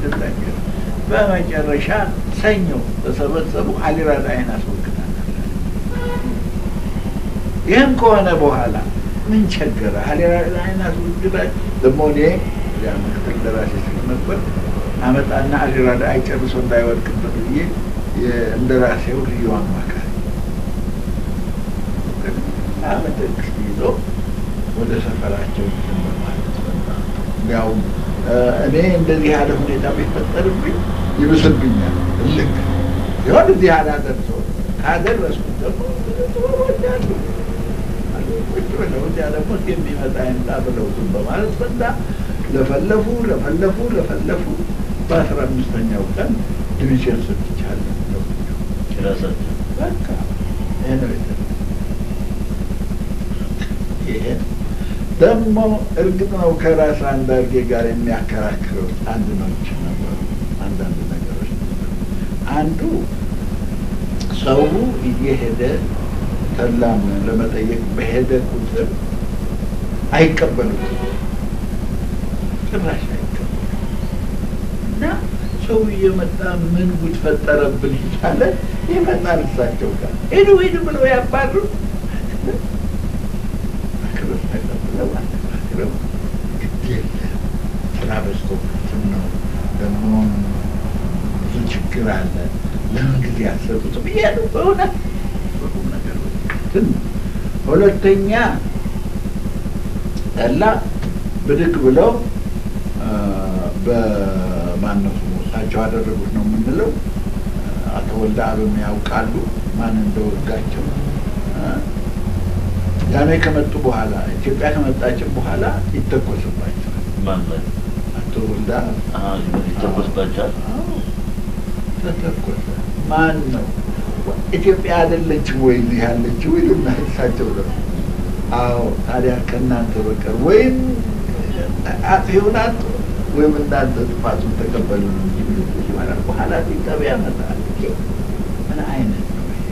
እንደዛቸው በመጨረሻ ሰኞ ተሰበሰቡ። አሊራዳይን አስወግዳናል። ይህም ከሆነ በኋላ ምን ቸገረ? አሊራዳይን አስወግዳች ደግሞ እኔ ያ ምክትል ደራሲ ስለነበር አመጣና አሊራዳይ ጨርሶ እንዳይወድቅበት ብዬ እንደራሴው ልዩ አማካሪ በመንግስት ይዞ ወደ ሰፈራቸው እንትን በማለት እንዲያውም እኔ እንደዚህ ያለ ሁኔታ ቢፈጠርብኝ ይብስብኛል። እልክ ሲሆን እዚህ አላደርሰው ካደረስኩት ደግሞ ጥበቦች አሉ ቁጭ ብለው እዚያ ደግሞ የሚመጣ ይምጣ ብለው ዝም በማለት ፈንታ ለፈለፉ ለፈለፉ ለፈለፉ በአስራ አምስተኛው ቀን ዲቪዥን ሰጥቻለሁ። ራሳቸው በቃ ይሄ ነው የተ- ይሄ ደግሞ እርግጥ ነው ከራስ አንዳርጌ ጋር የሚያከራክረው አንድ ነች ነበሩ። አንዳንድ ነገሮች ነበሩ። አንዱ ሰው እየሄደ ተላም ለመጠየቅ በሄደ ቁጥር አይቀበሉትም፣ ጭራሽ አይቀበሉም። እና ሰው እየመጣ ምን ጉድ ፈጠረብን እያለ ይመጣል እሳቸው ጋር ሂዱ ሂዱ ብለው ያባሩ አክብር ተቀብለው አነጋግረው ግድ የለም ስራ በዝቶበትም ነው ደግሞ ብዙ ችግር አለ ለምን ጊዜ አልሰጡትም እያሉ በእውነት በቁም ነገር እንትን ሁለተኛ ጠላ ብድግ ብለው በማነው ስሙ እሳቸው አደረጉት ነው የምንለው አቶ ወልደ አብም ያውቃሉ ማን እንደወጋቸው ያኔ ከመጡ በኋላ ኢትዮጵያ ከመጣችን በኋላ ይተኮስባቸዋል። ማን ላይ አቶ ወልደ አብ አዎ፣ ይተኮስባቸዋል። አዎ፣ ተተኮሰ። ማን ነው ኢትዮጵያ አይደለችም ወይ እዚህ ያለችው ይሉና እሳቸው ደግሞ አዎ፣ ታዲያ ከእናንተ በቀር ወይም አጥፊውን አጡ ወይም እናንተ ጥፋቱን ተቀበሉ እንጂ ብሎ ይሆናል። በኋላ ሲጠብ ያመጣል። ምን አይነት ነው ይሄ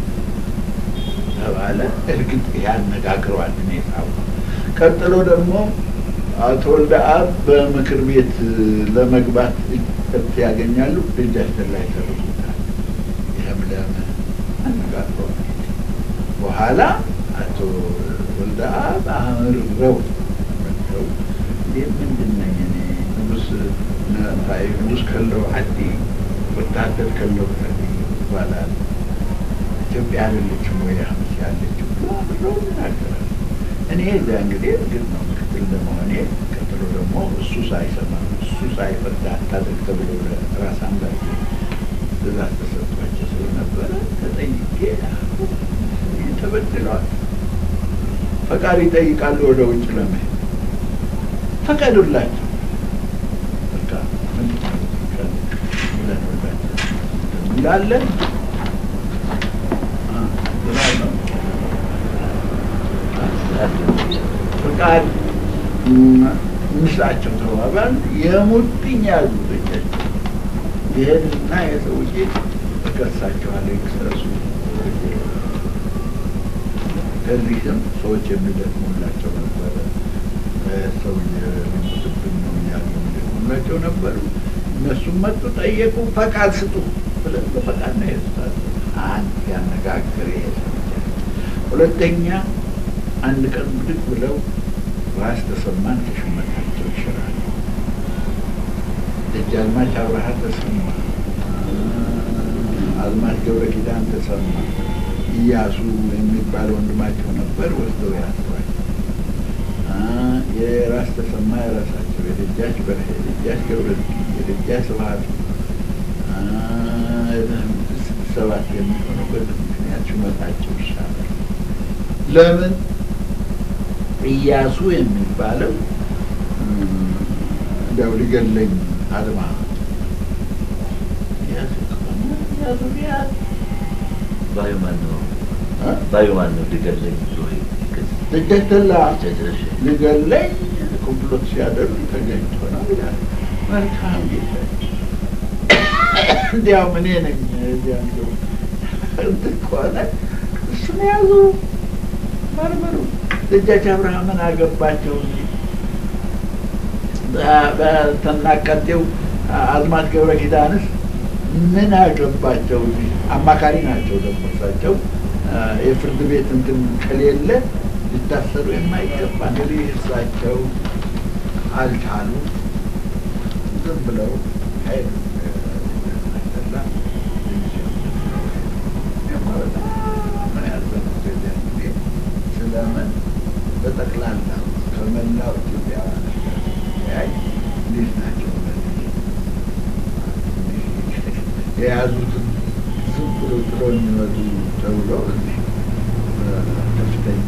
ተባለ። እርግጥ ይሄ አነጋግረዋል። እኔ ሳው ቀጥሎ ደግሞ አቶ ወልደ አብ በምክር ቤት ለመግባት እድል ያገኛሉ። እጃችን ላይ ተርቡታል። ይህም ለምን አነጋግረዋል። በኋላ አቶ ወልደ አብ አምርረው መጥተው ይህ ምንድን ነኝ እኔ ንጉስ ነታይ ንጉስ ከለው ዓዲ ወታደር ከለው ዓዲ ይባላል። ኢትዮጵያ አይደለችም ወይ አመት ያለችው ብሎ ይናገራል። እኔ እዚያ እንግዲህ እርግጥ ነው ምክትል ለመሆኔ ቀጥሎ ደግሞ እሱ ሳይሰማ እሱ ሳይፈርድ አታድርግ ተብሎ ራስ አንዳርጌ ትእዛዝ ተሰጥቷቸው ስለነበረ ተጠይቄ ተበድለዋል። ፈቃድ ይጠይቃሉ ወደ ውጭ ለመሄድ ፈቀዱላቸው። በቃ ምን ብለን ወዳቸው እንላለን ፈቃድ እንስጣቸው ተባባል። የሙጥኝ ያዙ ልጃቸው ይሄንና የሰውዬ እከሳቸዋለሁ ይክሰሱ። ከዚህም ሰዎች የሚደክሙላቸው ነበረ። ሰውዬ ሊሞትብን ነው እያሉ የሚደክሙላቸው ነበሩ። እነሱም መጡ፣ ጠየቁ፣ ፈቃድ ስጡ ብለን በፈቃድ ነው የሄዱት። አንድ ያነጋግር ይሄ ሁለተኛ አንድ ቀን ብድግ ብለው ራስ ተሰማን ከሹመታቸው ይሽራሉ። ደጃዝማች አብርሃ ተሰማ፣ አዝማች ገብረ ኪዳን ተሰማ፣ እያሱ የሚባል ወንድማቸው ነበር፣ ወስደው ያስሯል። የራስ ተሰማ የራሳቸው የደጃች በርሄ፣ የደጃች ገብረ የደጃች ስብሀት ሰባት የሚሆነው በዚህ ምክንያት ሹመታቸው ይሻላል። ለምን እያሱ የሚባለው እንዲያው ሊገለኝ አድማ እያሱ ከሆነ እያሱ ቢያዝ ባዩ ማን ነው? ባዩ ማን ነው? ሊገለኝ ብሎ ደጃች ተላ ጨጨሽ ሊገለኝ ኮምፕሎት ሲያደርግ ተገኝቶ ነው ይላል። መልካም ጌታ እንዲያውም እኔ ነኝ እዚያ እንደው እንትን ከሆነ እሱን ያዙ መርምሩ። ደጃች አብርሃምን አገባቸው እንጂ በተናቀጤው አዝማች ገብረ ኪዳንስ ምን አገባቸው? አማካሪ ናቸው ደግሞ እሳቸው የፍርድ ቤት እንትን ከሌለ ሊታሰሩ የማይገባ እንግዲህ እሳቸው አልቻሉ፣ ዝም ብለው ሄዱ። ስለምን በጠቅላላ ከመላው ኢትዮጵያውያን ያይ እንዴት ናቸው የያዙትን ዝም ብሎ ጥሎ የሚመጡ ተብሎ እዚህ ከፍተኛ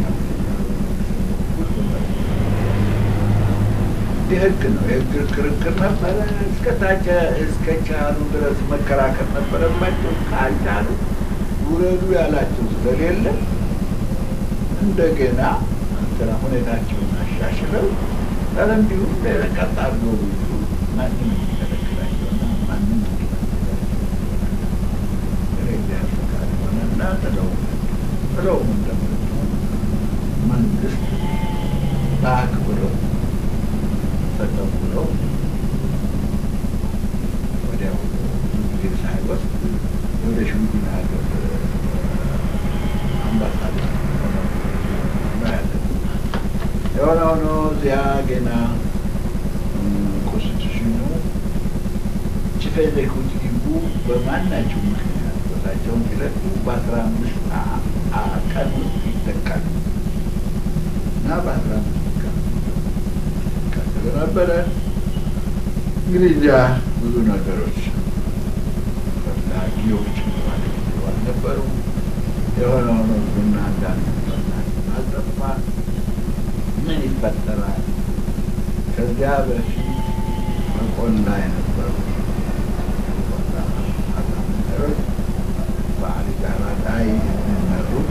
የህግ ነው የህግ ክርክር ነበረ። እስከታቸ እስከ ቻሉ ድረስ መከራከር ነበረባቸው። ካልቻሉ ውረዱ ያላቸው ስለሌለ እንደገና እንትና ሁኔታቸውን አሻሽለው ኧረ እንዲሁም ቀጥ አድርገው ቢሉ ማንም የሚከለክላቸውና ማንም ሆነና ጥለው ጥለው እንደመጡ መንግስት በአክብረው ተቀብለው ወዲያው ጊዜ ሳይወስድ ወደ ሽምግልና ሀገር አምባሳደር የሆነ ሆኖ እዚያ ገና ኮንስቲቱሽኑ ቺፍ ኤግዜኩቲቭ በማናቸው ምክንያት ቦታቸውን ሲለቁ በአስራ አምስት ቀን ውስጥ ይተካል እና በአስራ አምስት ቀን ይቀጥል ነበረ። እንግዲህ እዚያ ብዙ ነገሮች ፈላጊዎች ማለት አልነበሩ። የሆነ ሆኖ ቡና አንዳንድ አልጠፋ ምን ይፈጠራል? ከዚያ በፊት በቆላ የነበሩ ነገሮች በአሊራራዳይ የሚመሩት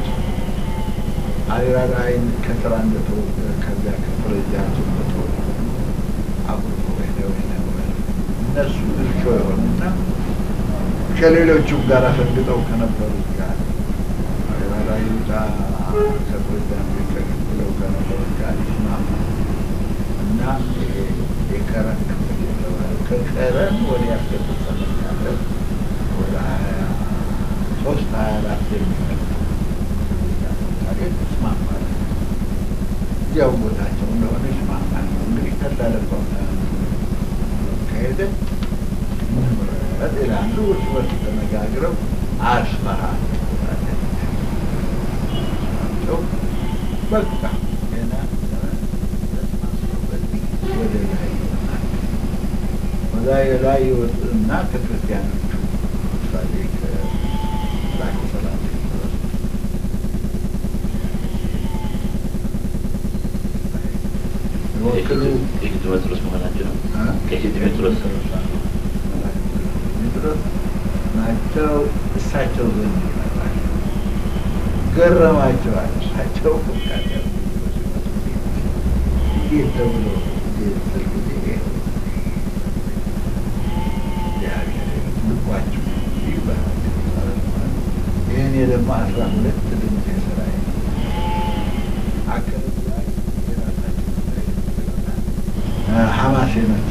አሊራራይን ከስራ እንደተወገ ከዚያ ከፕሬዚዳንቱ እንደተወገ አብሮ ሄደው የነበረ እነሱ እርሾ የሆኑና ከሌሎቹም ጋር ፈንግጠው ከነበሩት ጋር አሊራራይ ዛ ከፕሬዚዳንቱ ተቀብለው ከነበሩት ጋር ይስማሙ እና የከረን ክፍል የተባለ ከከረን ወዲያ ከተሰመኛለ ወደ ሀያ ሶስት ሀያ አራት የሚመጡ ይስማማል። እዚያው ቦታቸው እንደሆነ ይስማማል። እንግዲህ ተላለፈው ከሄደ ምረት ይላሉ። እርስ በርስ ተነጋግረው አስመራ ቸው በቃ ገና ወደ ላይ ይሆናል። ወደ ላይ ይወጡና ከክርስቲያኖቹ ምሳሌ ከላከ ሰላም ድረስ ወክሉ ሜትሮስ መሆናቸው ነው። ከፊት ሜትሮስ ሜትሮስ ናቸው። እሳቸው ዘንድ ይመጣል። ገረማቸዋል። እሳቸው እንዴት ተብሎ ልባችሁ ይባላል። ይህን ደግሞ አስራ ሁለት ድምፅ የስራ አካባቢ ላይ የራሳቸው ሀማሴኖች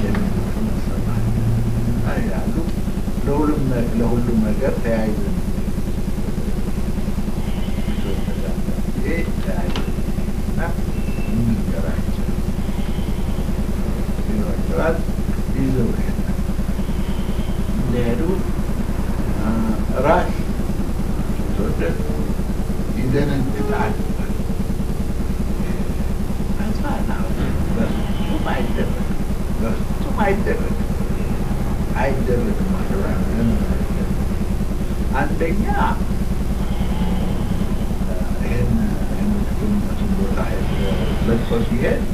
ያሉ ለሁሉም ለሁሉም ነገር ተያይዘ ተያይዘና እንገራቸው ይሏቸዋል። ይዘው ይሄዳል። እንደሄዱ ራስ ተወደድ ይደነግጣል። በፍጹም አይደረግም፣ በፍጹም አይደረግም፣ አይደረግም። አንደኛ ይህን የምትገኙበትን ቦታ ለቅሶ ሲሄድ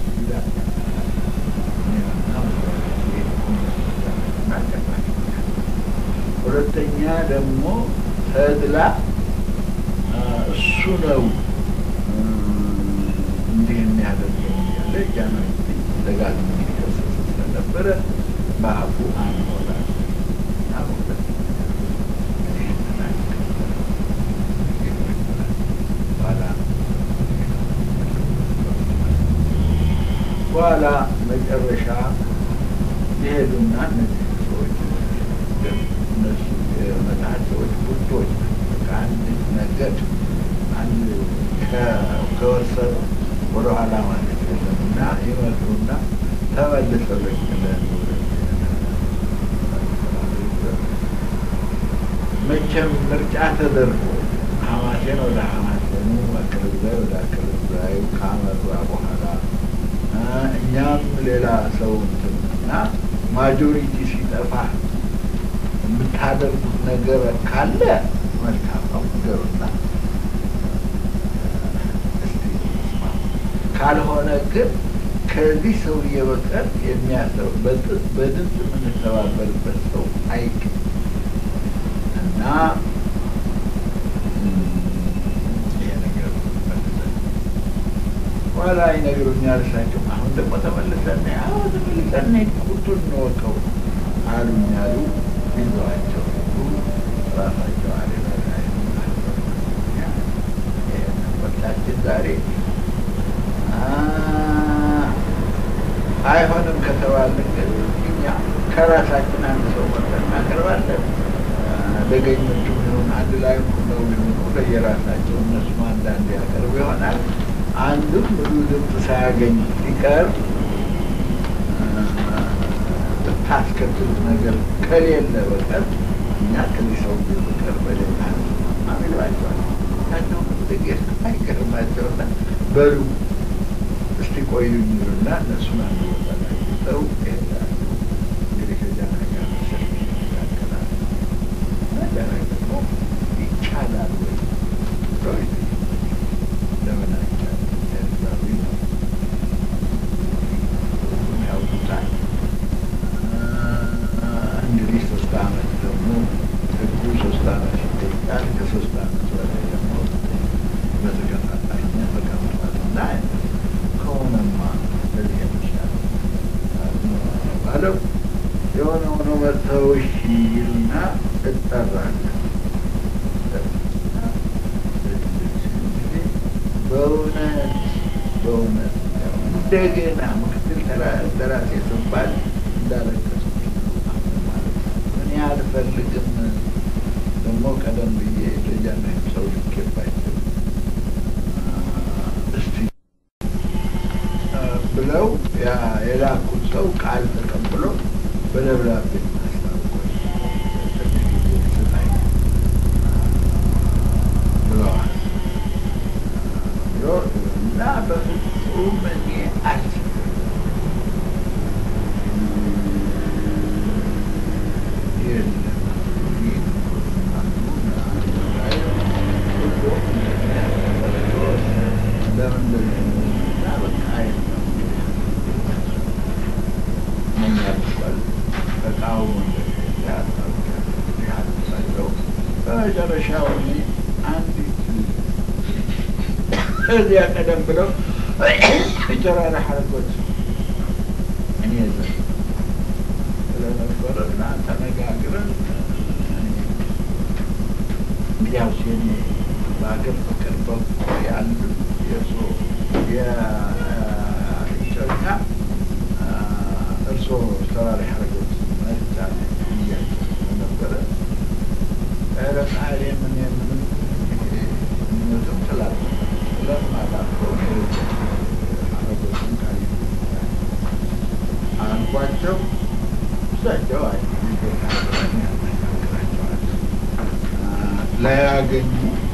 ሁለተኛ ደግሞ ተድላ እሱ ነው እንዲህ የሚያደርገው እያለ ጃኖ ደጋግሞ የሚከሰስ ስለነበረ በአፉ አንሞላ በኋላ መጨረሻ የሄዱና እነዚህ ሰዎች ግን እነሱ የመጽሐፍ ሰዎች ቡድኖች ከአንድ ነገድ አንድ ከወሰኑ ወደኋላ ማለት የለም እና ይመጡና ተመልሰው ልክ መቼም ምርጫ ተደርጎ ሀማሴን ወደ ሀማሴኑ አክልዛይ ወደ አክልዛዩ ካመራ በኋላ እኛም ሌላ ሰው እና ማጆሪቲ ሲጠፋ የምታደርጉት ነገር ካለ መልካም ነው ነገሩና ካልሆነ ግን ከዚህ ሰውዬ በቀር የሚያሰው በድምፅ የምንተባበርበት ሰው አይገኝ እና ይሄ ነገር ኋላ ይነግሩኛል። እሳቸው አሁን ደግሞ ተመልሰን አሁ ተመልሰን ቁርጡን እንወቀው አሉኝ አሉ። ይዘዋቸው ራሳቸው ወቅታችን ዛሬ አይሆንም ከተባልን ግን እኛ ከራሳችን አንድ ሰው መርጠን እናቀርባለን። አደገኞቹ ሆን አንድ ላይ ሁነው ሊሆኑ ለየራሳቸው እነሱም አንዳንድ ያቀርቡ ይሆናል። አንድም ብዙ ድምፅ ሳያገኝ ሲቀር ብታስከትሉት ነገር ከሌለ በቀር እኛ ከዚህ ሰው በቀር በሌላ አሚሏቸዋል ናቸው ጥቂት አይቀርባቸውና በሉ እስቲ ቆዩ ይሉና እነሱን አንድ ቦታ ላይ ሰው ይሄዳሉ። እንግዲህ ከዚያ ነገር ሰልፍ ይካከላል። ነገር ደግሞ ይቻላል ወይ ብለው ለምን አይቻልም? ኤርትራዊ ነው ያውቁታል። እንግዲህ ሶስት አመት ደግሞ ህጉ ሶስት አመት ይጠይቃል። ከሶስት አመት በላይ ደግሞ በተከታታይነት ተቀምጧል እና ከሆነማ ለዚህ የተሻለ ባለው የሆነ ሆኖ መጥተው እሺ ይሉና እጠራለሁ። በእውነት በእውነት እንደገና ምክትል ደራሲ ስባል እንዳለቀሱ እኔ አልፈልግም። ደግሞ ቀደም ብዬ ለጃና ሰው ልኬባቸው እስቲ ብለው የላኩት ሰው ቃል ተቀብሎ በደብዳቤ ማስታወቆች ብለዋል እና በፍጹም እኔ አልችልም በመጨረሻው አንዲት እዚያ ቀደም ብለው ጨራራ ሐረጎች እኔ ዘ ስለነበረ እና ተነጋግረን እንግዲያው ሲኔ በሀገር ፍቅር በኩል ያሉ የእርሶ የእጮኛ እርሶ ተራሪ ሐረጎች መርጫ እያቸው ነበረ ኧረ ጻሬ ምን የምንም ምንም ትላለህ ስለማላውቀው ሐረጎችን ቃል አልኳቸው። እሳቸው አይ ያነጋግራቸዋል ላያገኙ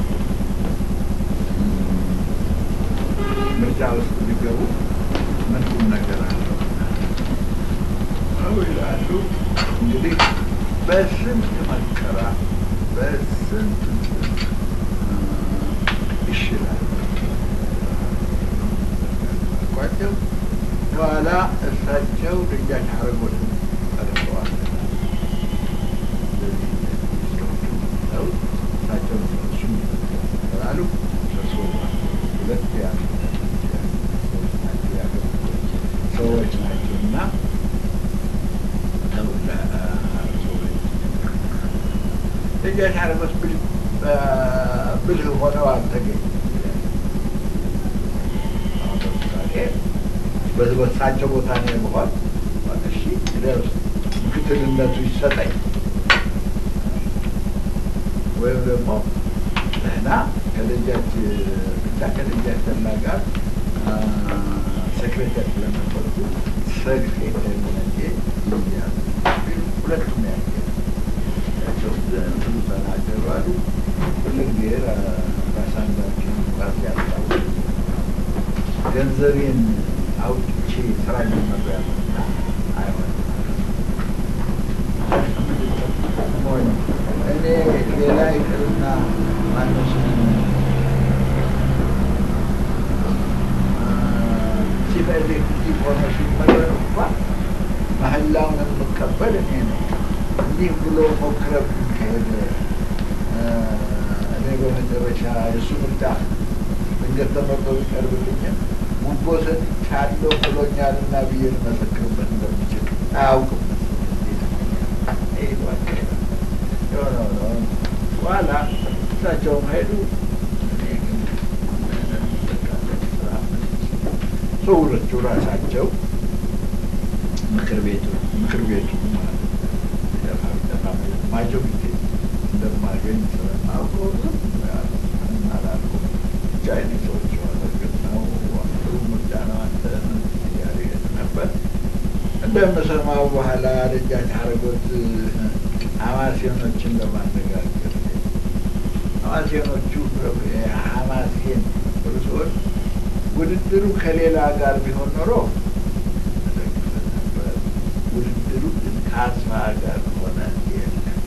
ምርጫ ውስጥ ሊገቡ ምን ቁም ነገር አለው ይላሉ። እንግዲህ በስንት መከራ በስንት ይሽላል ቋቸው በኋላ እሳቸው ደጃች ሐረጎት ጠርተዋል። እሳቸው እሱ ይላሉ ሁለት ያሉ ሰዎች ናቸው እና ደጃች ሐረጎት ብልህ ሆነው አልተገኙ በሳቸው ቦታ ነው የመሆን እሺ ምክትልነቱ ይሰጠኝ ወይም ደግሞ ደህና ከደጃች ብቻ ከደጃች ተላ ጋር ሴክሬታሪ ስለነበርኩ ሴክሬታሪ ሆነቼ ይያሉ ሁለቱም ያለ ያቸው ብዙ ተናገሩ አሉ። ሁልጊዜ ራሳንዳችን ራስ ያስታውሱ ገንዘቤን አውጥቼ ስራ ጀመሩ ያለና አይሆንም ሞኝ እኔ ሌላ ይቅርና ማነው ስሙ ቺፍ ኤሌክትሪክ ሆኖ ሲመረጥ እንኳን መሀላውን የምቀበል እኔ ነው። እንዲህ ብሎ ሞክረብ ከሄደ እኔ በመጨረሻ የእሱ ምርጫ ድንገት ተመርጦ ቢቀርብልኝም ጉቦ ሰጥቻለሁ ብሎኛልና ብዬ ልመሰክርበት እንደምችል አያውቅም። የሆነ ሆነ በኋላ እሳቸውም ሄዱ። ሰዎቹ ራሳቸው ምክር ቤቱ ምክር ቤቱ ማጆሪቲ እንደማገኝ ስለማውቀው አላልኩም። ብቻ አይነ ሰዎች እርግጥ ነው ጥሩ ምርጫ ነው አንተ እያሉ ነበር። እንደምሰማው በኋላ ደጃች አረጎት ሀማሴኖችን ለማነጋገር ሀማሴኖቹ ሀማሴን ሰዎች ውድድሩ ከሌላ ጋር ቢሆን ኖሮ ውድድሩ ግን ከአስፋ ጋር ሆነ የለም።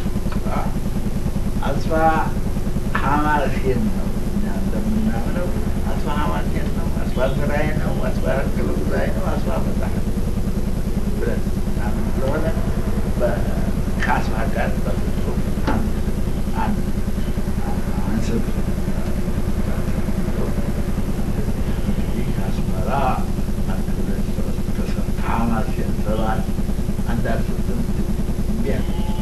አስፋ ሀማሴን ነው። እኛ እንደምናምነው አስፋ ሀማሴን ነው፣ አስፋ ስራዬ ነው፣ አስፋ ክልጉዛይ ነው፣ አስፋ መጽሐፍ ብለን ምናምን ስለሆነ ከአስፋ ጋር በፍጹም አንድ አንድ አንስብ አስመራ አንድ ሁለት ሶስት ከሰ- ከሀማሴን ሰባት አንድ አስርትም ቢያ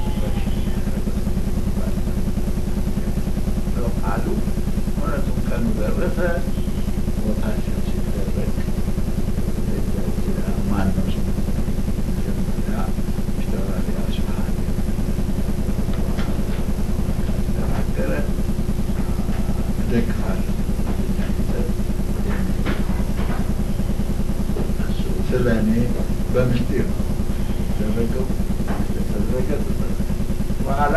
አሉ። እውነቱም ቀኑ ደረሰ። ቦታችን ሲደረግ ማነው ስሙ መጀመሪያ ፊታውራሪ አስፋሀን ተናገረ። እደግፋለሁ እሱ ስለ እኔ በምስጢር ነው ያደረገው የተደረገ በኋላ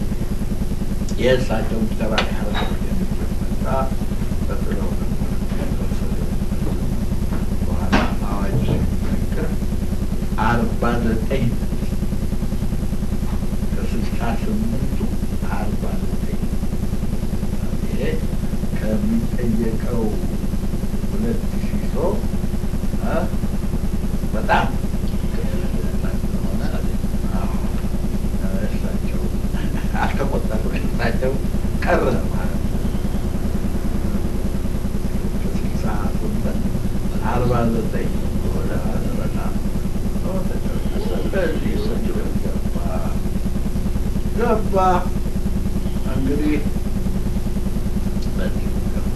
የእሳቸውን ተባሪ ሀረሶች መጣ ቀጥለው በኋላ አዋጅ ሲነገር አርባ ዘጠኝ ከስልሳ ስምንቱ አርባ ዘጠኝ ይሄ ከሚጠየቀው ሁለት ሺህ ሰው እ በጣም ሆነ እሳቸው አልተቆጠሩም። እሳቸው ቀረ ማለት ነው። ከስልሳ ስምንት አርባ ዘጠኝ ወደ በጣም ስለዚህ እሳቸው ገባ ገባ እንግዲህ በዚህ ገባ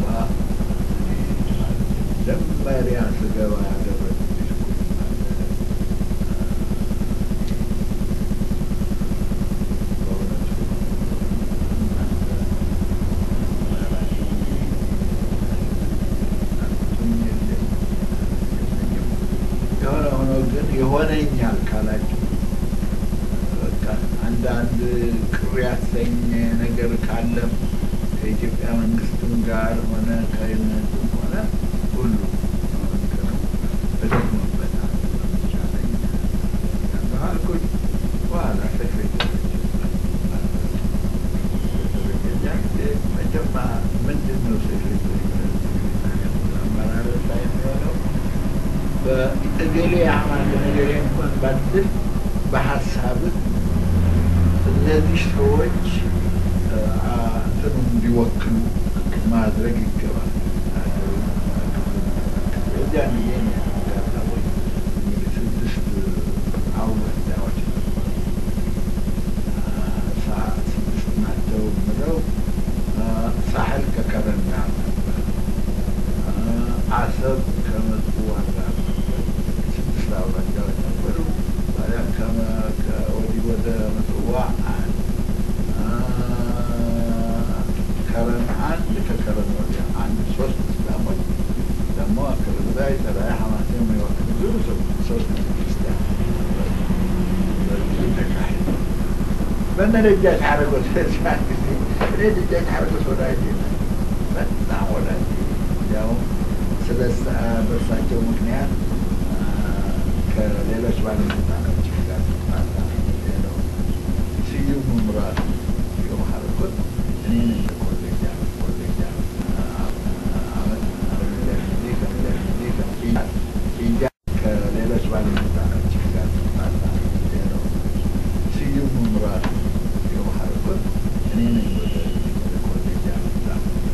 መጀመሪያ ስገባ ያደረጉት ዲስኩር አለ የሆነ ሆኖ ግን ይሆነኛል ካላችሁ በቃ አንዳንድ ቅር ያሰኝ ነገር ካለም ከኢትዮጵያ መንግስትም ጋር ሆነ ከእምነትም ሆነ ሁሉ ተደግሞበታል። ለምሳሌ ያልኩኝ በኋላ ሴክሬታሪ መጀማ ምንድን ነው ሴክሬታሪ አመራረት ላይ የሚሆነው በእገሌ አማል ነገሬ እንኳን ባትል በሀሳብህ እነዚህ ሰዎች እንትኑ እንዲወክሉ ማድረግ ይገባል። የዚያን ጊዜ እኔ ያጋጠሙኝ እንግዲህ ስድስት አውራጃዎች ነበሩ። ሳ- ስድስት ናቸው የምለው ሳህል ከከረና ነበር፣ አሰብ ከምጽዋ ጋር ነበር። ስድስት አውራጃዎች ነበሩ። ታዲያ ከመ- ከወዲህ ወደ ምጽዋ አንድ በእነ ደጃች አደረጎት በዚያን ጊዜ እኔ ደጃች አደረጎት ወዳጅ በጣም ወዳጅ ያው ስለ በእሳቸው ምክንያት ከሌሎች ባለስልጣኖች ጋር ነው ስዩም መምራት ስዩም ሀረኮት እኔ ነኝ ኮሌጅ ኮሌጅ አመት ከሌሎች ባለስልጣኖች ጋር ነው ስዩም መምራት ስዩም ሀረኮት እኔ ነኝ ወደ ኮሌጅ አመጣ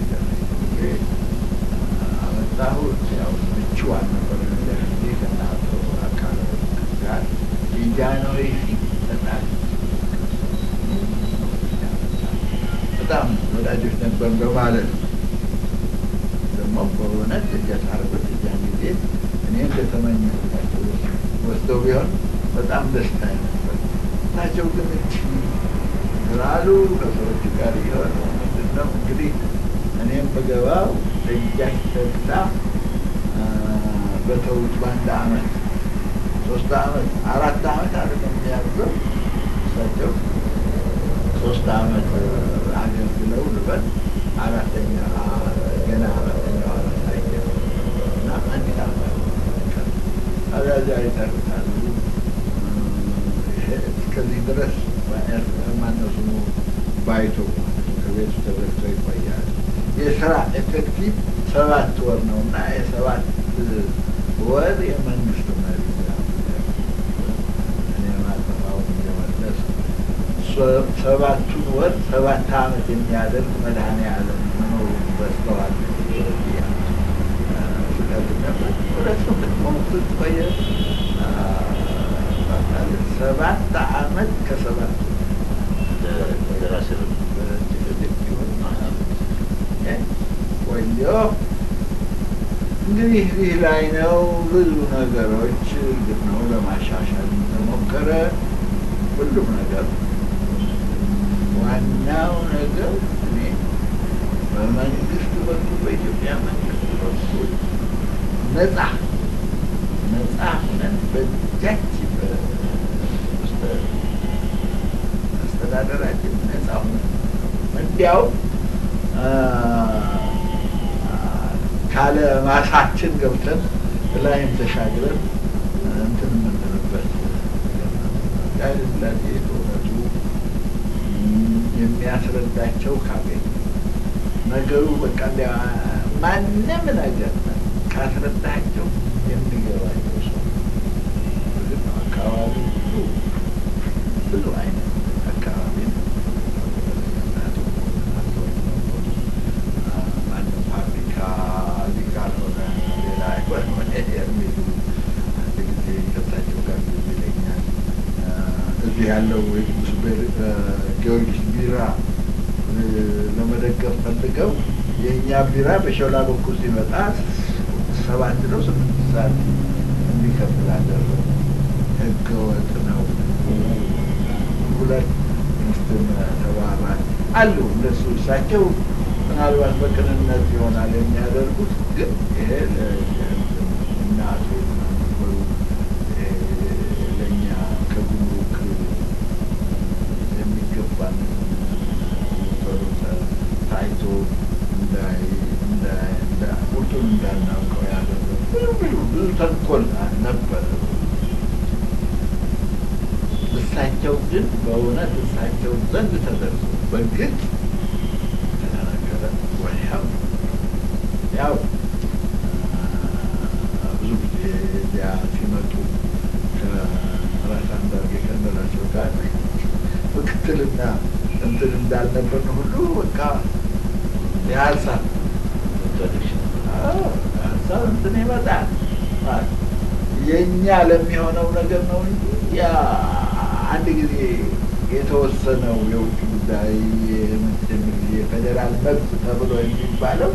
አመጣሁት ያው ምቹ አልነበረም ለጊዜ ከእናቶ አካል ጋር የጃንሆይ ፊት በጣም በጣም ወዳጆች ነበር በማለት ደግሞ በእውነት ደጃች አርጎት እዚያን ጊዜ እኔ እንደተመኘሁላቸው ወስደው ቢሆን በጣም ደስታ ነበር። እሳቸው ግን እቺ ስላሉ ከሰዎቹ ጋር የሆነ ምንድን ነው እንግዲህ እኔም በገባው ደጃች ተድላ በተውት በአንድ አመት ሶስት አመት አራት አመት አይደለም የሚያዘው እሳቸው ሶስት አመት አገልግለው ልበል አራተኛ ገና አራተኛው አመት ላይ እና አንዲት አመት አዛዛ ይተርታሉ። እስከዚህ ድረስ ማነው ስሙ ባይቶ ከቤቱ ተዘግቶ ይቆያል። የስራ ኤፌክቲቭ ሰባት ወር ነው እና የሰባት ወር የመንግስት መሪ እኔ ማጠፋውን እየመለስ ሰባቱን ወር ሰባት አመት የሚያደርግ መድኃኔዓለም መኖሩ በስተዋል ቆየ ሰባት አመት ከሰባት ቆየ። እንግዲህ ይህ ላይ ነው ብዙ ነገሮች እርግጥ ነው ለማሻሻል ተሞከረ። ሁሉም ነገር ዋናው ነገር እኔ በመንግስት በኩል በኢትዮጵያ መንግስት በኩል ነጻ ነጻ ሁነን በእጃች አስተዳደራችን ነጻ ሁነን እንዲያው ካለ ማሳችን ገብተን ላይም ተሻግረን እንትን የምንልበት ኃይለሥላሴ በእውነቱ የሚያስረዳቸው ካገኝ ነገሩ በቃ እንዲያ ማንም ነገር ካስረዳቸው የሚገባቸው ሰው ግን አካባቢ ሁሉ ብዙ አይነት አካባቢ ነው። ማንም ፋብሪካ እዚህ ካልሆነ ሌላ አይሆን የሚሉ አንድ ጊዜ ከሳቸው ጋር ጊዜ ይለኛል እዚህ ያለው የቅዱስ ጊዮርጊስ ቢራ ለመደገፍ ፈልገው የእኛ ቢራ በሾላ በኩል ሲመጣ ሰባት ነው ስምንት ሰዓት እንዲከፍል አደረጉ። ህገ ወጥ ነው። ሁለት ሚስትን ተባባል አሉ እንደሱ እሳቸው ምናልባት በቅንነት ይሆናል የሚያደርጉት፣ ግን ይሄ እናቱ ነበሩ ለእኛ ከጉምሩክ የሚገባን ታይቶ ቁርጡን እንዳናውቀው ያደረጉ ብዙ ብዙ ተንኮል ነበረ። እሳቸው ግን በእውነት እሳቸው ዘንድ ተደርሶ በግልጽ ተነገረ። ወዲያው ያው ብዙ ጊዜ እዚያ ሲመጡ ከራስ አንዳርጌ ከእንደላቸው ጋር ምክትልና እንትን እንዳልነበርን ሁሉ በቃ የሀሳብ ሀሳብ እንትን ይመጣል። የእኛ ለሚሆነው ነገር ነው እንጂ ያ አንድ ጊዜ የተወሰነው የውጭ ጉዳይ የፌዴራል መብት ተብሎ የሚባለው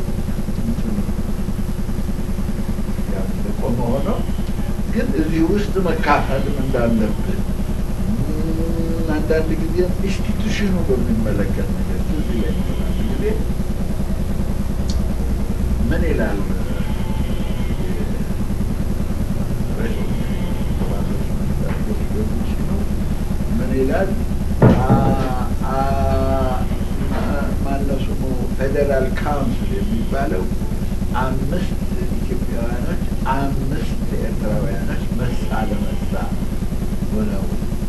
ቆመ ሆኖ ግን እዚህ ውስጥ መካፈልም እንዳለብን አንዳንድ ጊዜ ኢንስቲቱሽኑ በሚመለከት ነገር ትዝ ይለኛል። አንድ ጊዜ ምን ይላል ምን ይላል ፌዴራል ካውንስል የሚባለው አምስት ኢትዮጵያውያኖች አምስት ኤርትራውያኖች መሳ ለመሳ ሆነው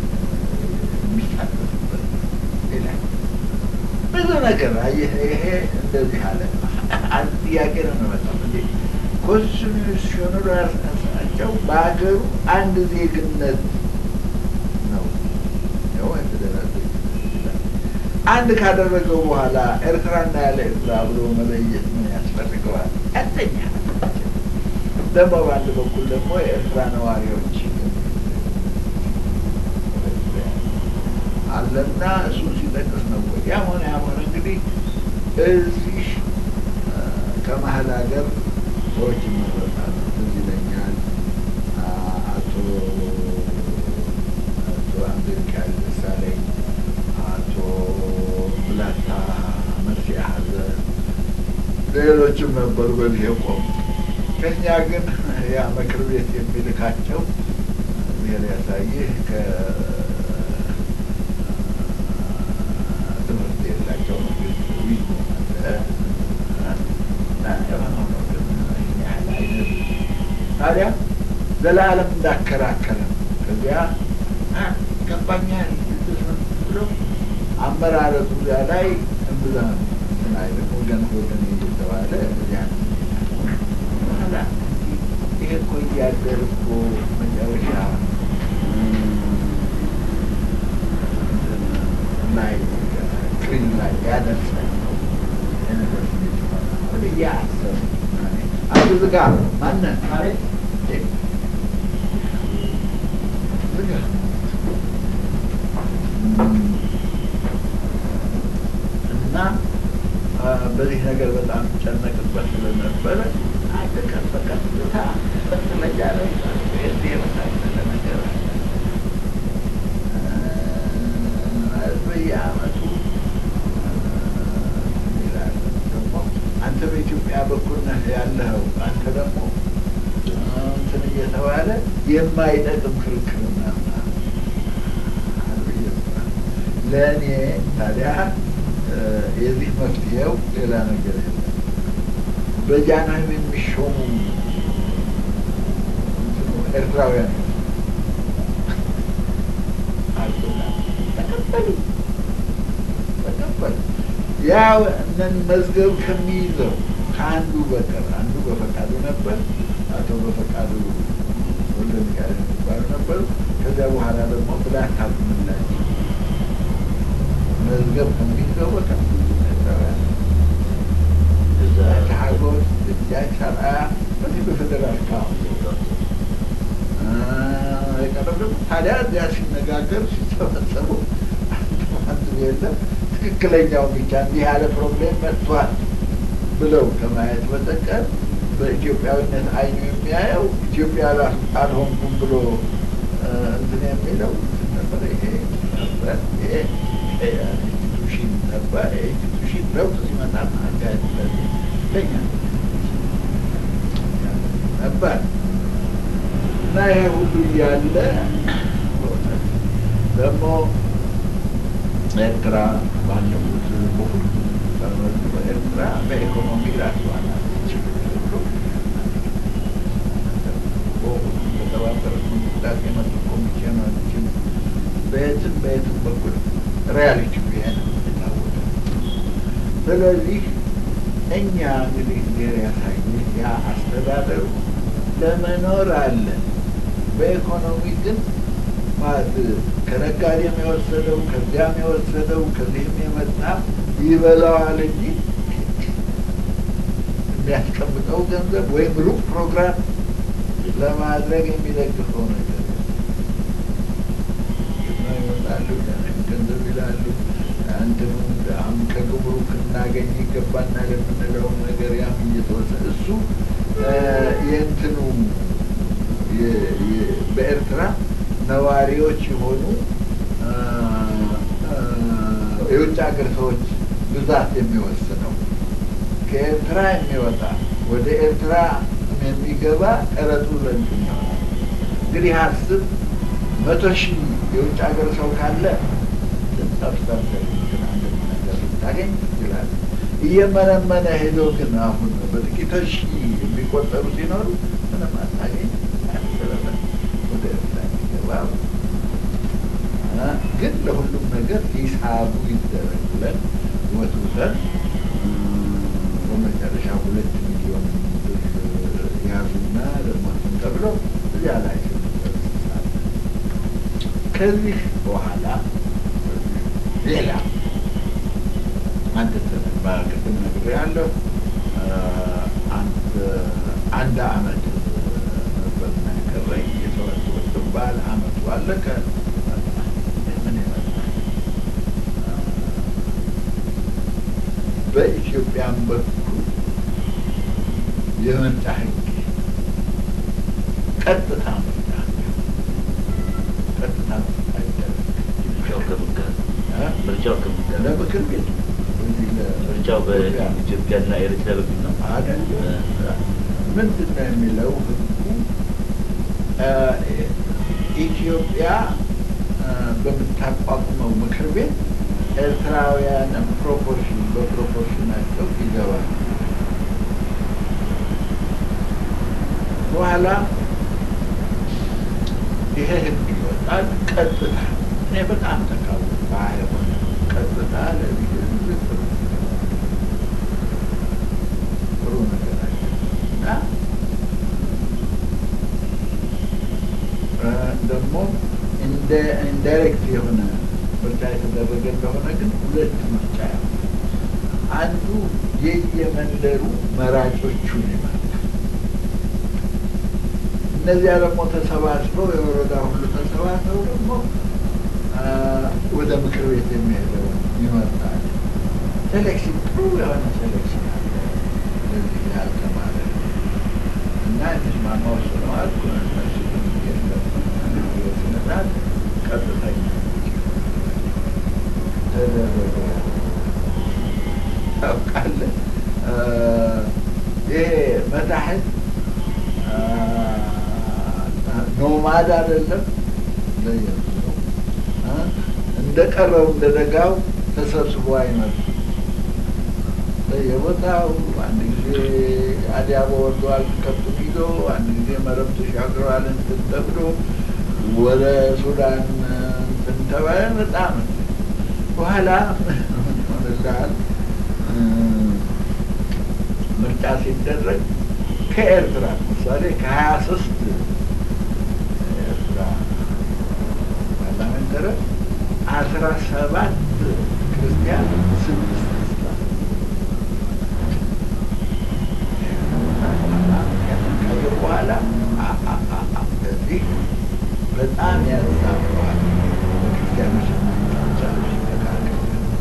የሚሳተፉበት ይላል። ብዙ ነገር አየህ። ይሄ እንደዚህ አለ። አንድ ጥያቄ ነው የሚመጣው እንዴ ኮንስቲቱሽኑ ራሳቸው በሀገሩ አንድ ዜግነት ነው ነው ፌዴራል አንድ ካደረገው በኋላ ኤርትራና ያለ ኤርትራ ብሎ መለየት ምን ያስፈልገዋል? አንደኛ ደግሞ በአንድ በኩል ደግሞ የኤርትራ ነዋሪዎች አለና እሱን ሲጠቅስ ነው ወይ ያም ሆነ ያም ሆነ እንግዲህ እዚህ ከመሀል ሀገር ሰዎች ይመረጣሉ። ትዝ ይለኛል አቶ አቶ አሜሪካ ደሳለኝ አቶ ብላታ መርሲ ያህዘ ሌሎችም ነበሩ በዚህ የቆሙ። ከኛ ግን ያ ምክር ቤት የሚልካቸው ብሔር ያሳይህ ከትምህርት የላቸው መንግስት ዊዝ የሆነው ነው። ግን ያህል አይነት ታዲያ ዘላለም እንዳከራከረ ከዚያ ይገባኛል ብሎ አመራረቱ እዚያ ላይ እምብዛም እንትን አይልም። ወገን ወገን እየተባለ እዚያ በኋላ ይሄ እኮ እያደር እኮ መጨረሻ ላይ ክሪም ላይ ያደርሳል ነው የነገር ስሜት ይሆናል ብዬ አሰብኩ። አንዱ ዝጋ ማንን ዝጋ እና በዚህ ነገር በጣም ጨነቅበት ስለነበረ አንድ ቀን በቀጥታ መቀመጫ ላይ ስ የመሳሰለ ነገር አለ በየአመቱ ይላል ደግሞ አንተ በኢትዮጵያ በኩል ነህ ያለኸው አንተ ደግሞ እንትን እየተባለ የማይጠቅም ክርክር ምናምን ለእኔ ታዲያ የዚህ መፍትሄው ሌላ ነገር የለም። በጃንሆይ የሚሾሙ ኤርትራውያን ተቀበሉ ተቀበሉ። ያው እነን መዝገብ ከሚይዘው ከአንዱ በቀር አንዱ በፈቃዱ ነበር፣ አቶ በፈቃዱ ወልደ ሚካኤል የሚባሉ ነበሩ። ከዚያ በኋላ ደግሞ ብላት ታቁምላቸው መዝገብ ከሚይዘው በቀር ኤርትራውያን ሀጎስ ደጃች አርአያ በዚህ በፌዴራል ካውንስል የቀረብ ደግሞ ታዲያ እዚያ ሲነጋገር ሲሰበሰቡ አንዱ የለም ትክክለኛው ብቻ እንዲህ ያለ ፕሮብሌም መጥቷል ብለው ከማየት በስተቀር በኢትዮጵያዊነት አይኑ የሚያየው ኢትዮጵያ አልሆንኩም ብሎ እንትን የሚለው ነበር። ይሄ ነበር ይሄ ኢንስቲቱሽን ነበር። ኢንስቲቱሽን ለውጥ ሲመጣ አካሄድ ስለዚህ ለኛ ነበር እና ይሄ ሁሉ እያለ ደግሞ ኤርትራ ባለፉት በሁሉ ኤርትራ በኢኮኖሚ ራሷን በተባበሩት መንግስታት የመጡ ኮሚሽኖችን በየትም በየትም በኩል ሪያሊቲ ይሄ ነው የሚታወቀው። ስለዚህ እኛ እንግዲህ ጊዜ ያሳይ ያ አስተዳደሩ ለመኖር አለ። በኢኮኖሚ ግን ማለት ከነጋዴም የወሰደው ከዚያም የወሰደው ከዚህም የመጣ ይበላዋል እንጂ የሚያስቀምጠው ገንዘብ ወይም ሩቅ ፕሮግራም ለማድረግ የሚደግፈው ነገር ይመጣሉ፣ ገንዘብ ይላሉ። አንድም አሁን ከግብሩክ እናገኝ ይገባናል የምንለውም ነገር ያም እየተወሰደ እሱ የእንትኑ በኤርትራ ነዋሪዎች የሆኑ የውጭ ሀገር ሰዎች ብዛት የሚወስነው ከኤርትራ የሚወጣ ወደ ኤርትራ የሚገባ ቀረጡ ለእንትን ይሆናል። እንግዲህ አስብ መቶ ሺህ የውጭ ሀገር ሰው ካለ ሰብስታንስ ነገር ልታገኝ ይችላል። እየመነመነ ሄዶ ግን አሁን በጥቂቶች የሚቆጠሩ ሲኖሩ ምንም አታገኝ አያስበለ ወደ ኤርትራ የሚገባ ግን ለሁሉም ነገር ሂሳቡ ይደረግ ብለን ወትውተን በመጨረሻ ሁለት ሚሊዮን ብር ያዙና ደግሞ እንትን ተብለው እዚያ ላይ ከዚህ በኋላ ሌላ አንድ በቅድም ነግሬያለሁ። አንድ አንድ አመት ነበር የቀረኝ የተወሰወት ባል አመቱ አለቀ። ምን ይመጣል? በኢትዮጵያም በኩል የምርጫ ህግ ቀጥታ ምርጫ ቀጥታ ምርጫ ይደረግ ምርጫው ከምን ጋር እ? ምርጫው ከምን ጋር ለምክር ቤት እዚህ ለ- ምርጫው ኢትዮጵያ በኢትዮጵያና ኤርትራ በኩል ነው። አይደለም። ምንድን ነው የሚለው ህጉ? እ፣ ኢትዮጵያ እ፣ በምታቋቁመው ምክር ቤት ኤርትራውያንም ፕሮፖርሽን በፕሮፖርሽናቸው ይገባል። በኋላ ይሄ ህግ ይወጣል። ቀጥታ እኔ በጣም ተቃወ ባይሆን ቀጥታ ለዚህ ህዝብ ጥሩ ጥሩ ነገር አለ እና እ፣ ደግሞ እንደ ኢንዳይሬክት የሆነ ምርጫ የተደረገ እንደሆነ ግን ሁለት ምርጫ ያው አንዱ የየመንደሩ መራጮቹን ይመርጣል። እነዚያ ደግሞ ተሰባስበው የወረዳ ሁሉ ተሰባስበው ደግሞ አ፣ ወደ ምክር ቤት የሚሄደው ይመርጣል። ሴሌክሽን ጥሩ የሆነ ሴሌክሽን አለ። ለዚህ ያልተማረ እና የተስማማው ስለዋል እነሱ የለም ስነታት ቀጥተኛ ተደረገ። ታውቃለህ አ፣ ይሄ መታሕት ኖማድ አይደለም ለየት ነው። አ፣ እንደቀረው እንደ ደጋው ተሰብስቦ አይመጡም። በየቦታው አንድ ጊዜ አዲያቦ ወርደዋል ከብቱን ይዞ፣ አንድ ጊዜ መረብ ተሻግረዋል እንትን ተብሎ ወደ ሱዳን እንትን ተባለ። በጣም በኋላ ሆነልሃል ምርጫ ሲደረግ ከኤርትራ ምሳሌ ከሀያ ሶስት ኤርትራ ፓርላሜንተር አስራ ሰባት ክርስቲያን ስድስት እስላም ካየ በኋላ አ- አ- አ- አ- እዚህ በጣም ያዛባዋል። ክርስቲያኖች ቻሎች መካከል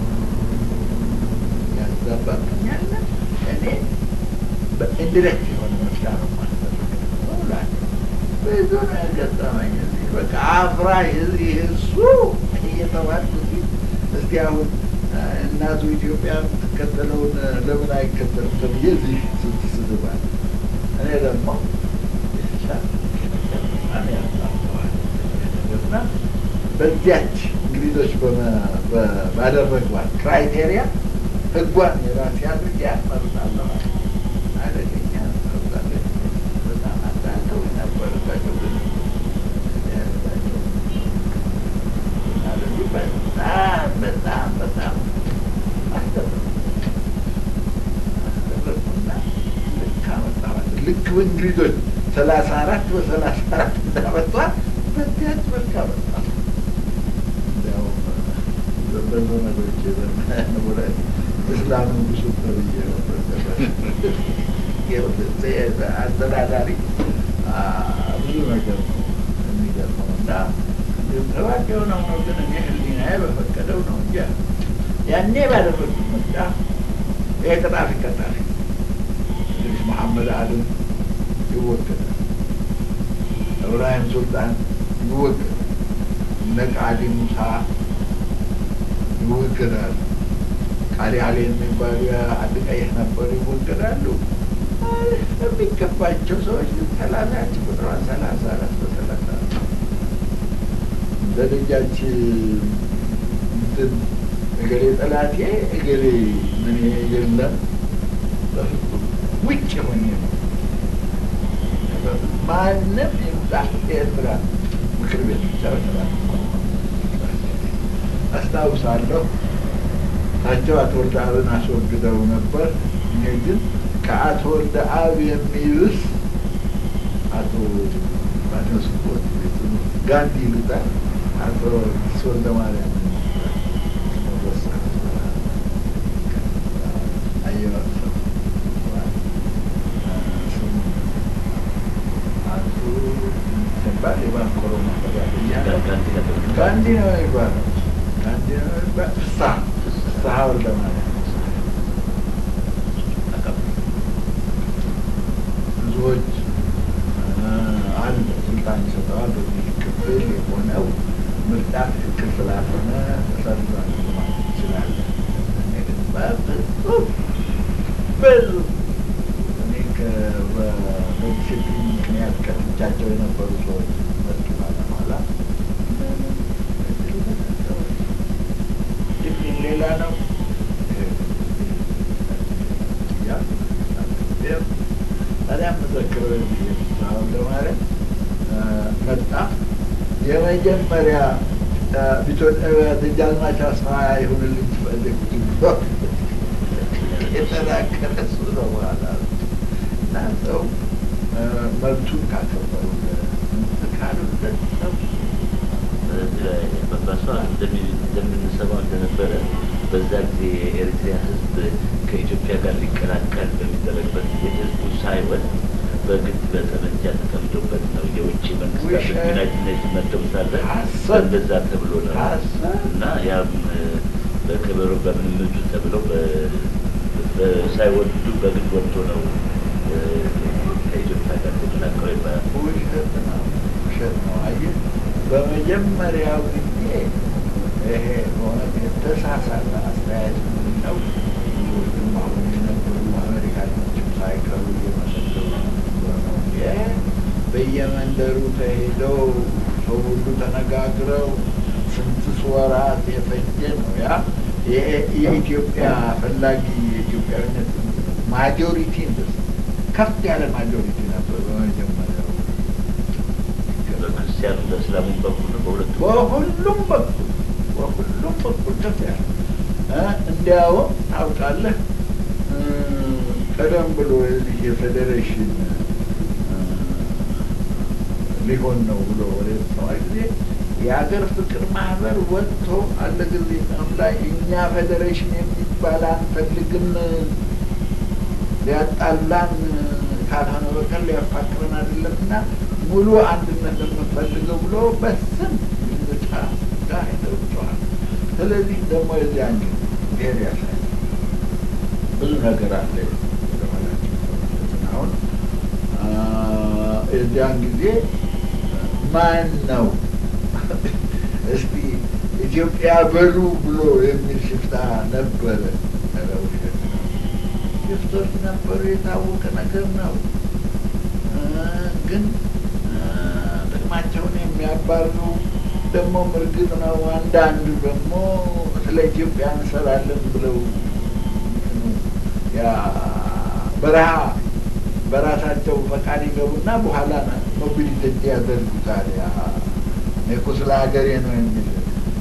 ያዛባብኛል። እኔ በኢንዲሬክት የሆነ ምርጫ ነው ማስፈልገው እላለሁ። ብዙ ነው የገጠመኝ እዚህ በቃ አፍራሽ እዚህ እሱ እየተባልኩ እዚህ እስቲ አሁን አ፣ እናቱ ኢትዮጵያ የምትከተለውን ለምን አይከተልም ተብዬ እዚህ ስትስባል እኔ ደግሞ የተሻለ በጣም ያሳፍረዋል እና በዚያች እንግሊዞች በመ- በ- ባደረጓት ክራይቴሪያ ህጓን የራሴ አድርጌ ያመርጣለሁ። አደገኛ መርጣለች። በጣም አዳልተው የነበረባቸው ግን ያደረጋቸው ስለዚህ በጣም በጣም በጣም አስደረጉ አስደረጉና ልክ አመጣኋት። ልክ በእንግሊዞች ሰላሳ አራት በሰላሳ አራት እንዳመጧት በዚያች መልክ አመጣ። እንዲያውም በዘመዶቼ በምናምን እስላም ንጉሱ ተብዬ አስተዳዳሪ አ፣ ብዙ ነገር ነው የሚገርመው እና ተባቂ የሆነው ነው ግን እኔ ህሊናዬ በፈቀደው ነው እንጂ ያኔ ባደረጉት ምርጫ ይሄ ቀጣፊ ቀጣፊ እንግዲህ መሐመድ አለም ይወገዳል፣ እብራሂም ሱልጣን ይወገዳል፣ እነ ቃዲ ሙሳ ይወገዳሉ። ቃሊ አሊ የሚባሉ አንድ ቀይህ ነበሩ ይወገዳሉ። የሚገባቸው ሰዎች ግን ሰላሳ ያቺ ቁጥሯ ሰላሳ አራት በሰላሳ እንደ ልጃች እንትን እገሌ ጠላቴ እገሌ ምን የለም በፍጹም ውጭ ሆኜ ነው ማንም ይምጣ ኤርትራ ምክር ቤት ብቻ በተባለ አስታውሳለሁ። ታቸው አቶ ወልደ አብን አስወግደው ነበር። እኔ ግን ከአቶ ወልደ አብ የሚብስ አቶ ባነስቦት ጋንዲ ይሉታል አቶ ወልደ ማርያም ሲባል የባንኮሮ ጋንዲ ነው የሚባለው። ጋንዲ ነው የሚባለው። ፍስሀ ፍስሀ ወልደ ማርያም ብዙዎች አለ ስልጣን ይሰጠዋል። በዚህ ክፍል የሆነው ምርጫ ትክክል ስላልሆነ ተሰርዟል ማለት ይችላል። በፍጹም ብዙ እኔ በዲሲፕሊን ምክንያት ከፍቻቸው የነበሩ ሰዎች መጡ በኋላ ዲሲፕሊን ሌላ ነው። ታዲያ መዘክረው አሁን ለማለት መጣ የመጀመሪያ ደጃዝማች አስፋ ይሁንልኝ ትፈልግ የተናገረ እሱ ነው። በኋላ እና ሰው መብቱን ካከበሩ ካሉለት ሰው በባሷ እንደምንሰማው እንደነበረ በዛ ጊዜ የኤርትራ ሕዝብ ከኢትዮጵያ ጋር ሊቀላቀል በሚደረግበት ጊዜ ሕዝቡ ሳይወድ በግድ በጠመንጃ ተቀምጦበት ነው የውጭ መንግስታት ዩናይትድ ኔሽን መጥተው ሳለ እንደዛ ተብሎ ነው እና ያም በክብሩ በምንምቱ ተብለው ሳይወዱ በግድ ወጥቶ ነው ከኢትዮጵያ ጋር ተቀላቀለው ይባላል። ውሸት ነው፣ ውሸት ነው። አየህ በመጀመሪያው ጊዜ ይሄ በእውነት የተሳሳተ አስተያየት ምንድን ነው? ብዙዎቹም አሁን የነበሩ አሜሪካኖችም ሳይቀሩ እየመሰከሩ ነው። በየመንደሩ ተሄደው ሰው ሁሉ ተነጋግረው ስንት ወራት የፈጀ ነው። ያ የኢትዮጵያ ፈላጊ የኢትዮጵያዊነት ማጆሪቲ ከፍ ያለ ማጆሪቲ ነበር በመጀመሪያው በክርስቲያኑ በእስላሙ በኩል ነው በሁለቱ በሁሉም በኩል በሁሉም በኩል ከፍ ያለ እንዲያውም ታውቃለህ ቀደም ብሎ የዚህ የፌዴሬሽን ሊሆን ነው ብሎ ወደ ሰማ ጊዜ የሀገር ፍቅር ማህበር ወጥቶ አለ ጊዜ ላይ እኛ ፌዴሬሽን የሚባል አንፈልግም ሊያጣላን ካልሆነ በቀር ሊያፋቅረን አይደለም እና ሙሉ አንድነት የምንፈልገው ብሎ በስም ምርጫ ጋር ሄደውቸዋል። ስለዚህ ደግሞ የዚያን ጊዜ ብሔር ያሳይ ብዙ ነገር አለ አሁን የዚያን ጊዜ ማን ነው እስቲ ኢትዮጵያ በሉ ብሎ የሚል ሽፍታ ነበረ። ውሸት ነው። ሽፍቶች ነበሩ፣ የታወቀ ነገር ነው። ግን ጥቅማቸውን የሚያባሉ ደግሞ እርግጥ ነው። አንዳንዱ ደግሞ ስለ ኢትዮጵያ እንሰራለን ብለው ያ በረሃ በራሳቸው ፈቃድ ይገቡና በኋላ ሞቢሊቲ ያደርጉታል። ያ እኔ እኮ ስለ ሀገሬ ነው የሚል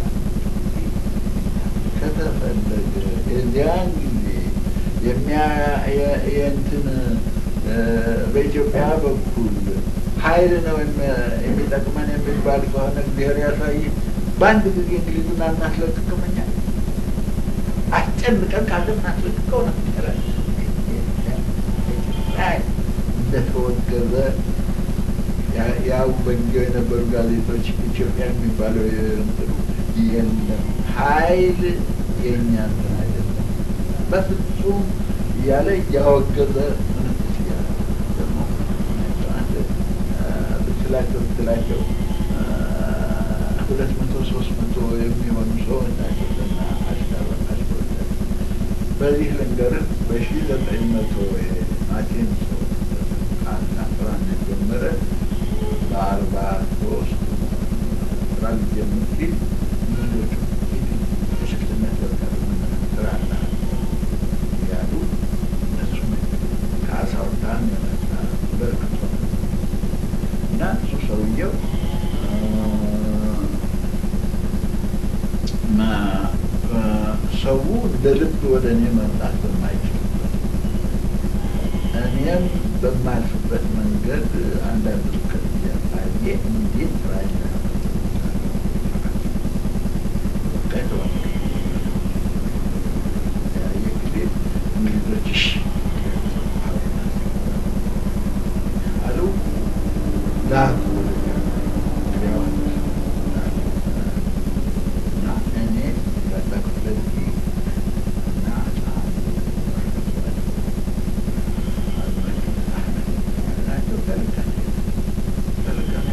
ከተፈለገ የዚያን ጊዜ የእንትን በኢትዮጵያ በኩል ኃይል ነው የሚጠቅመን የሚባል ከሆነ እግዚአብሔር ያሳይ። በአንድ ጊዜ እንግሊዙን አናስለቅቅም እኛ አስጨንቀን ካለ እናስለቅቀው ነው እንደተወገዘ ያው በጊዜው የነበሩ ጋዜጦች ኢትዮጵያ የሚባለው የእንትኑ የለም ኃይል የእኛ እንትን አይደለም በፍጹም እያለ እያወገዘ ምንትስ እያለ ደግሞ አንድ ብትላቸው ብትላቸው ሁለት መቶ ሶስት መቶ የሚሆኑ ሰዎች ናቸው እና አሽከረናቸው በዚህ ልንገርህ በሺ ዘጠኝ መቶ አቴን ሰው ቃና ስራን የጀመረ በአርባ ሶስት ስራ ሊጀምር ሲል ብዙዎቹ የሽፍትነት በቃ ሰው እንደ ልብ ወደ እኔ መምጣት በማይችልበት እኔም በማልፍበት መንገድ አንዳንድ ርቀት እያሳየ እንዴት ራይ ጊዜ እንግሊዞች እሺ አሉ ላኩ እና እኔ ያጠቅበት እና ናቸው ተልከን ተልከን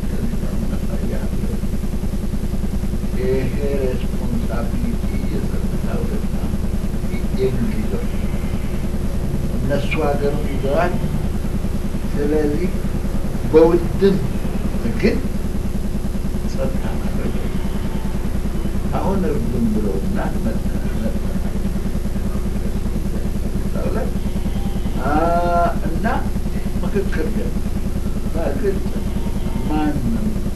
ይሄ ሬስፖንሳቢሊቲ የጸጥታው ደግሞ የእንግሊዞች እነሱ ሀገሩን ይዘዋል። ስለዚህ በውድም ግን ጸጥታ ማድረግ አሁን እርዱም ብለውና እና ምክክር ደግሞ በግልጽ ማንም